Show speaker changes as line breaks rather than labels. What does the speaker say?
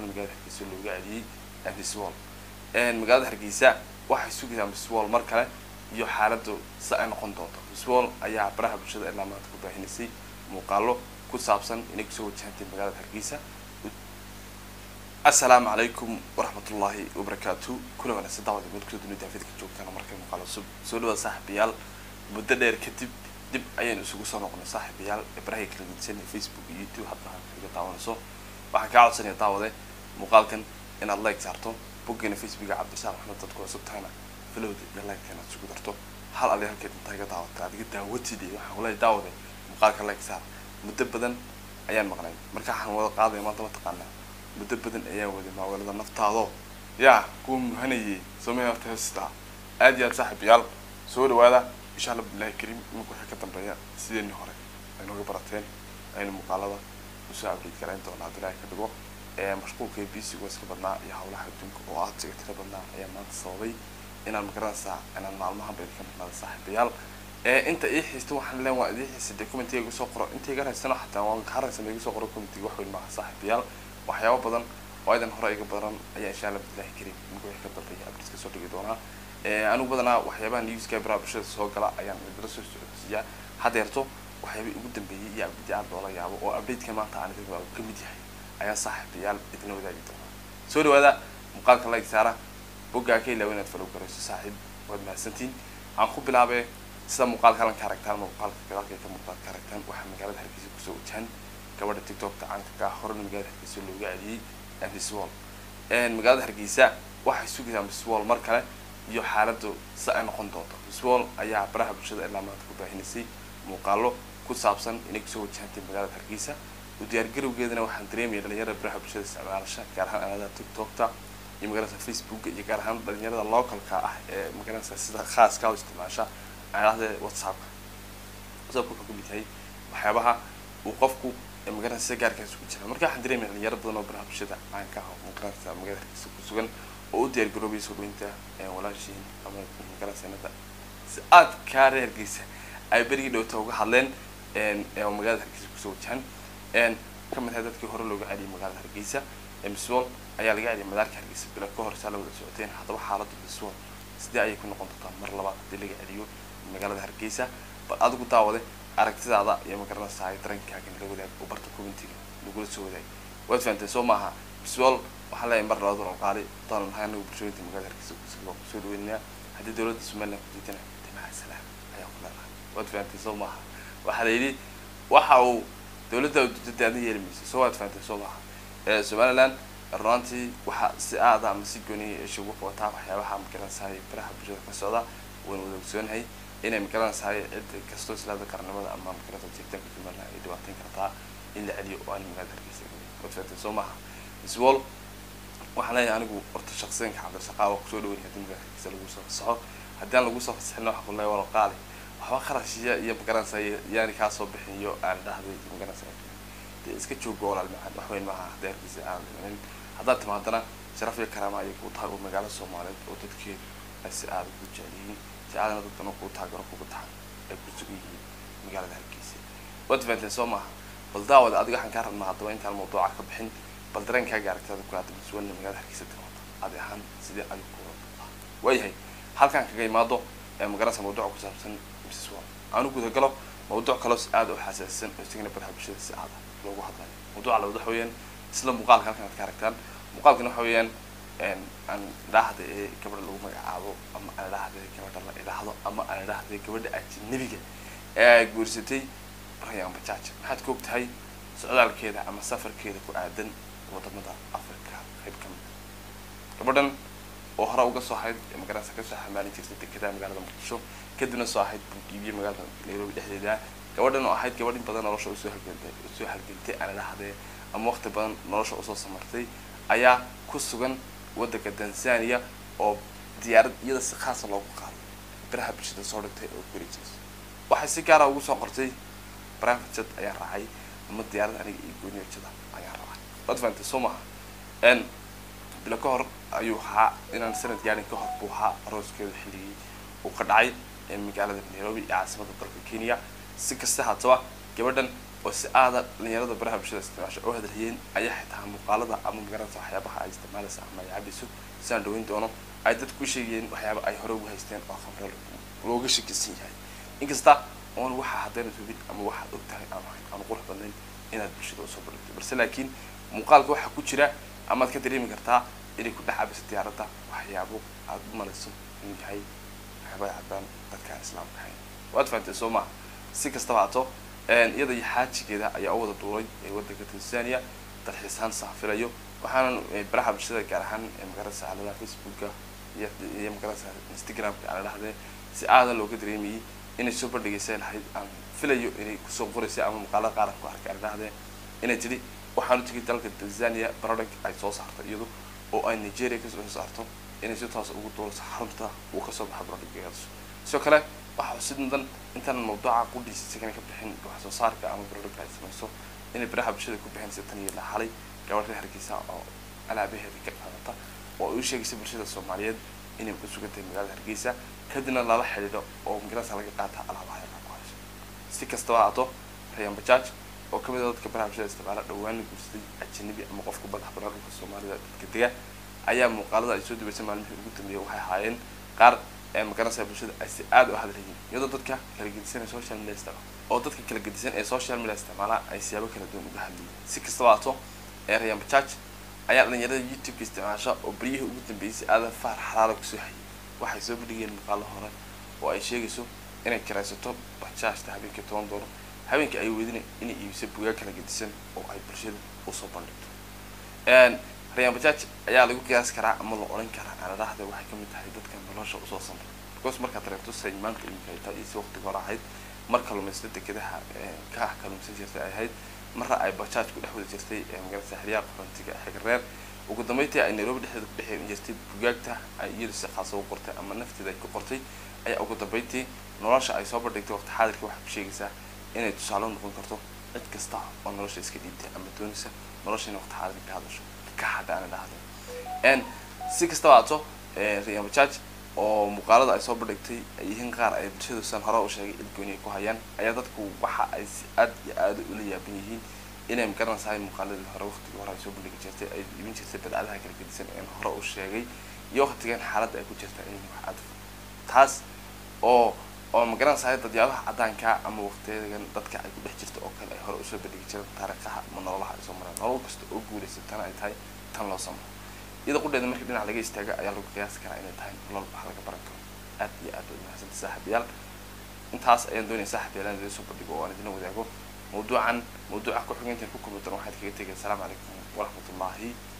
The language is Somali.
horena magaalada hargeysa looga celiyey miswall magaalada hargeysa waxay sugaysaa miswall mar kale iyo xaaladu si ay noqon doonto miswall ayaa baraha bulshada ilaa maanta ku baahinaysay muuqaalo ku saabsan inay kusoo wajahantay magaalada hargeysa assalaamu calaykum waraxmatullaahi wabarakaatu kula wanaagsan daawada mid kusoo dunida daafidka joogtaan markay muuqaalo cusub soo dhawaad saaxiibayaal muddo dheer kadib dib ayaynu isugu soo noqonay saaxiibayaal barahay kala gedisan ee facebook iyo youtube hadda kaga daawanayso waxaan kaa codsanaya daawade muuqaalkan inaad like saarto boggeena facebooka cabdishaaq maxmed dadku cusub tahayna filowda iyo like inaad isugu darto hal adi halkeed intaa iga daawata adiga daawatid iyo waxaan kuleeyahay daawade muuqaalka like saar muddo badan ayaan maqnay marka waxaan wada qaadaya maanta mataqaanaa muddo badan ayaan waday maawalada naftaado yaa kuwa muhanayay samey horta heestaa aad iyo aad saaxiibayaal soo dhawaada insha allah bilahi kariim imanka waxay ka dambeeya sideeni hore aynuga barateen aynu muuqaalada usoo update garayn doonaa haddii ilaahay ka dhigo mashquulka bisiga iska badnaa iyo hawlaha adduunka oo aad siga tira badnaa ayaa maanta sababay inaan magaranaysaa inaan maalmahan bayda ka maqnaada saaxiibayaal inta ii xiista waxaan leen waa idii xiisa dee commentiga igu soo qoro inta iga raysano xataa waan ka haraysan igu soo qoro commentiga wax weyn maaha saaxiibayaal waxyaabo badan oo idan hore iga badan ayaa insha allah bilahi karim iminka wixii ka dambeeya update ka soo dhigi doonaa anigu badanaa waxyaabaha newska baraha bulshada soo gala ayaan idila soo socodsiiyaa hadeerto waxyaabay ugu dambeeyey iyo update aad loola yaabo oo updateka maanta aan idin ka mid yahay ayaa saaxiibayaal idinla wadaagi doonaa soo dhawaada muuqaalka like saara boggaa ka ilaawa inaad falow garayso saaxiib waad mahadsantiin aan ku bilaabee sida muuqaalka halan ka aragtaan ama muuqaalka gadaalka ka muuqaal ka aragtaan waxaa magaalada hargeysa kusoo wajahan gabadha tiktokta caanka ka horena magaalada hargeysa looga celiyey miswall magaalada hargeysa waxay sugaysaa miswall mar kale iyo xaaladu si ay noqon doonto miswall ayaa baraha bulshada ilaa maanta ku baahinaysay muuqaalo ku saabsan inay kusoo wajahantay magaalada hargeysa u diyaargarowgeedana waxaan dareemaya dhalinyarada baraha bulshada isticmaalasha gaar ahaan aaladaha tiktokta iyo magaalada facebooka iyo gaar ahaan dhalinyarada localka ah ee magaalada sida khaaska u isticmaasha aalada whatsappka whatsappka wuxuu kamid yahay waxyaabaha uu qofku magaalada sida gaarkaas ku jira marka waxaan dareemaya dhalinyaro badan oo baraha bulshada caanka ah oo magaalada magaalada hargeysa ku sugan oo u diyaargaroobaya soo dhaweynta walaashiin ama magaalada sanada si aad kaa reer hargeysa ay berigii dhowta uga hadleen magaalada hargeysa kusoo wajahan kamid ahay dadkii hore looga celiyay magaalada hargeysa miswall ayaa laga celiyay madaarka hargeysa bila ka hor saa la wada socoteen haddaba xaaladda miswall sidee ayay ku noqon doontaa mar labaad haddii laga celiyo magaalada hargeysa bal adigu daawade aragtidaada iyo magaranaysaa darankaaga nala wadaag oo barta commentiga lagula soo wadaag waad fahamtay soo maaha miswall waxaan leeyahay mar labaad walqaali daanan nahay anagu bulshooyinka magaalada hargeysa kusoo dhaweynayaa haddii dowladda somaliland ku diidana timaha salaam ayaa ku leedahay waad fahamtay soo maaha waxaa la yidhi waxa uu dowladda dudada aadna yeeli mayso soo waad fahamtay soo maaha somaliland runaantii waxaa si aada ama si gooniya isugu qabataa waxyaabaha magaranaysahay baraha bulshada ka socda waynu wada ogsoonahay inay magaranaysahay cid kastoo islaada qarnimada ama magaranaysa jiritaanka somaliland ay dhibaateyn kartaa in la celiyo oo aan magaalada hargeysa waad fahamtay soo maaha iswall waxaan leeyahay anigu horta shaksiyanka cabdishaqaa waa kusoo dhaweynaya haddii magaalada hargeysa lagu soo fasaxo haddii aan lagu soo fasaxin waxa ku leeyahay walaqaali waxba qarashiya iyo magaranaysa yaani kaa soo bixin iyo aan dhahday magaranaysa dee iska joogo walaal macaan wax weyn maaha haddii hargeysa aan dhimanin haddaad timaadana sharaf iyo karaama ayay kuu tahay oo magaalo soomaaliyeed oo dadkeedu ay si aada ku jecel yihiin si aadana dadkan oo kuu taagaro kugu tahay ay ku sugan yihiin magaalada hargeysa waad fahanteen soo maaha bal daawada adiga waxaan kaa rabnaa haddaba intaan mawduuca ka bixin bal dareenkaaga aragtada ku aada masuulna magaalada hargeysa timaado adi ahaan sidee adiga kuwa waayahay halkaan kaga imaado ee magaranaysa mawduuca ku saabsan mrs wall aanu gudagalo mawduuc kaloo si aada u xasaasisan oo isagana baraha bulshada si aada loogu hadlayo mawduuca labaad waxa weeyaan isla muuqaalka halkan aad ka aragtaan muuqaalkana waxa weeyaan aan idhaahda ee gabadha lagu magacaabo ama aan idhaahda gabadha la idhaahdo ama aan idhaahda gabadha ajnabiga ee guursatay rayaan bajaaj maxaad ka og tahay socdaalkeeda ama safarkeeda ku aadan wadamada africa qayb ka mid gabadhan oo hore uga soo ahayd magaranaysa kasoo xamaalin jirtay dekedaha magaalada muqdisho kadibna soo ahayd bugiibiye magaalada nairobi dhexdeeda gabadhan oo ahayd gabadh in badan nolosha usoo halgantay usoo halgantay aan idhahdee ama waqti badan nolosha usoo samartay ayaa ku sugan waddanka tanzania oo diyaarad iyada si khaasa loogu qaaday baraha bulshada soo dhigtay oo guri jirta waxay si gaara ugu soo qortay private jet ayaa raacay ama diyaarad aniga iyo gooniyo jada ayaa raacay waad fahantay soo maaha n bilo ka hor ayuu ahaa inaan sanad gaarin ka hor buu ahaa arooskeeda xilligii uu ka dhacay magaalada nairobi ee caasimada dalka kenya si kasta haataba gabadhan oo si aada dhalinyarada baraha bulshada isticmaasho oo hadalhayeen ayaa xitaa muuqaalada ama magaranaysa waxyaabaha ay isticmaalaysa ama ay cabayso sidaan dhaweyn doono ay dadku u sheegayeen waxyaaba ay hore ugu haysteen oo khamre looga shakisan yahay inkasta oon waxaa haddaynad hubin ama waxaad og tahay aan ahayn aan qurux badnayn inaad bulshada usoo bandhigto balse laakiin muuqaalka waxaa ku jira amaad ka dareemi kartaa inay ku dhex cabayso diyaaradda waxyaabo aada u malayso inuu yahay waxyaaba ay cabaan dadkaan islaamka ahayn waad fahantay soo maha si kastaba haato iyada iyo xaajigeeda ayaa u wada duulay ee waddanka tanzania dalxiisaan saafilayo waxaana baraha bulshada gaar ahaan magaranaysa aaladaha facebooka iyo iyo magaranaysa instagramka aan dhahdee si aada looga dareemayay inay soo bandhigaysa lahayd aan filayo inay kusoo qoraysay ama muuqaalada qaar ku arkay aan dhahdee inay tidhi waxaan u tegay dalka tanzania product ay soo saarto iyadu oo ay nigeria kasoo saarto inay si toos ugu duulayso xarunta uu kasoo baxa productgeedaas sidoo kale waxaa xusid mudan intaan mawduuca qudhiisa isagana ka bixin wax soo saarka ama product ay samayso inay baraha bulshada ku bixinaysa tan iyo la xalay gabadh reer hargeysa oo alaabaheeda ka qaadata oo ay u sheegaysa bulshada soomaaliyeed inay ku sugan tahay magaalada hargeysa kadibna lala xidhiidho oo magarasa laga qaata alaabaha ay ku hayso si kastaba haato rayan bajaaj oo kamid a dadka baraha bulshada isticmaala dhawaan la guursaday ajanabi ama qofka madax banaan dhulka soomaalida dadka dega ayaa muuqaalada ay soo dubaysay maalmihii ugu dambeeyay waxay ahaayeen qaar ee magaranaysa bulshada ay si aada u hadlayiin iyadoo dadka kala gedisan ee social media isticmaala oo dadka kala gedisan ee social media isticmaala ay siyaabo kala duwan uga hadlayeen si kastaba haato ee rayan bajaaj ayaa dhalinyarada youtube-ka isticmaasha oo beryihii ugu dambeeyay si aadan faar xalaala kusoo hayay waxay soo bandhigeen muuqaalo hore oo ay sheegayso inay kiraysato bajaajta habeenkii toban doolar habeenkii ay weydina inay iibiso bugaag kala gedisan oo ay bulshada usoo bandhigto rayan bajaaj ayaa lagu qiyaas karaa ama la odhan karaa aanadhahda waxay kamid tahay dadka nolosha usoo samray because markaad reebto say maanta imika ay tahay iyo si waqtiga hore ahayd mar kalumaysta dekedaha ka ah kalumaysan jirtay ay ahayd marra ay bajaaj ku dhex wada jirtay magarasa xeryaha qorantiga xigreer ugu dambeyntii ay nairobi dhexdeeda ku dhex jirtay bugaagta ay iyadu si khaasa u qortay ama nafteeda ay ku qortay ayaa ugu dambeyntii nolosha ay soo bandhigtay waqti xaadirka waxay ku sheegaysaa inay tusaale noqon karto cid kasta oo nolosha iska dhiibtay ama doonaysa nolosha inay waqti xaadirka ka hadasho ka hadda ana dhahdo n si kastaba haato riyan bajaaj oo muuqaalada ay soo bandhigtay ay yihiin qaar ay bulshadu san hore u sheegay ilgooniya ku hayaan ayaa dadku waxa ay si aad iyo aada ula yaaban yihiin inay magaranaysahay muuqaaladii hore waqtigii hore ay soo bandhigi jirtay ay iibin jirtay badcadaha kala gedisan een hore u sheegay iyo waqtigan xaaladda ay ku jirta in wax aad taas oo oo magaranaysahay dadyaabaha caddaanka ama waqtiyadan dadka ay ku dhex jirta oo kale ay hore usoo bandhigi jireen taariikhaha ama nololaha ay soo mareen nolol kasta oo guulaysatana ay tahay tan loo samro iyada qudheeda markii dhinac laga istaaga ayaa lagu qiyaasi karaa inay tahay nolol wax laga baran karo aad iyo aad bay umahadsanta saaxiibayaal intaas ayaan doonaya saaxiibayaal in idin soo bandhigo oo aan idin wadaago mawduucan mawduuca ku xigeentan ku kulmi doona waxaad kaga tegay asalaamu calaykum waraxmatullaahi